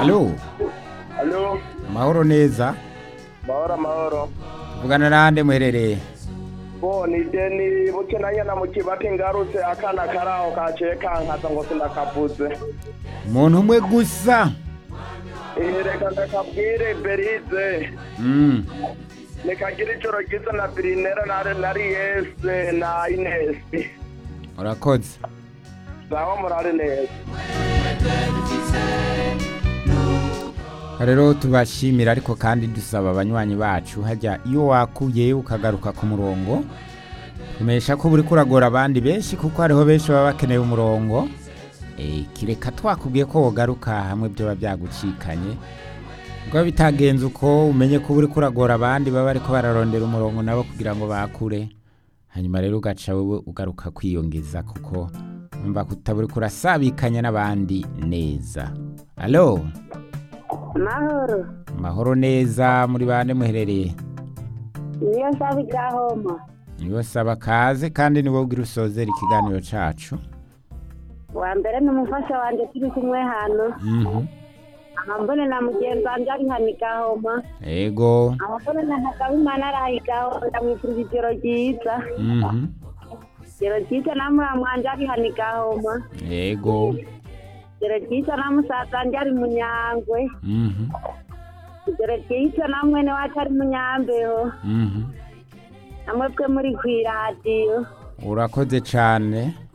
Halo, Alo, mahoro neza. mahoro mahoro. Tuvugana nande muherereye? Bo ni deni buke nanyana mu kibati ngarutse akana karaho kaciye kankaza ngo sindakavuze. Umuntu umwe gusa. Eh, Reka ndakabwire Berize. Mm. Nikagira ijoro ryiza na Birinera na nari Yese na Inesi. Urakoze. Sawa murari neza. rero tubashimira ariko kandi dusaba abanywanyi bacu hajya iyo wakuye ukagaruka ku murongo tumesha ko buri kuragora abandi benshi kuko hariho benshi baba bakeneye umurongo Eh, kireka twakubwiye ko wogaruka hamwe byoba byagucikanye ubwo bitagenze uko umenye ko buri kuragora abandi baba ariko bararondera umurongo nabo kugira ngo bakure hanyuma rero ugaca wowe ugaruka kwiyongeza kuko umva kutaburi kurasabikanya n'abandi neza alo mahoro mahoro neza muri bande muherereye niyo nsaba ibyahoma niwe saba kaze kandi niwe ugira usozera ikiganiro cacu wa mbere ni umufasha wanjye turi kumwe hano Mhm. amambone na mugenzi wanjye ari hano igahoma ego amambone na ntagabimana ari aho igahoma ndamwifuriza ijoro ryiza Mhm. ijoro ryiza na muramu wanjye ari hano igahoma ego ijoro ryiza na musaza wanjye ari munyangwe Mhm. ijoro ryiza na mwene wacu ari munyambeho Mhm. namwe bwe muri ku iradiyo urakoze cane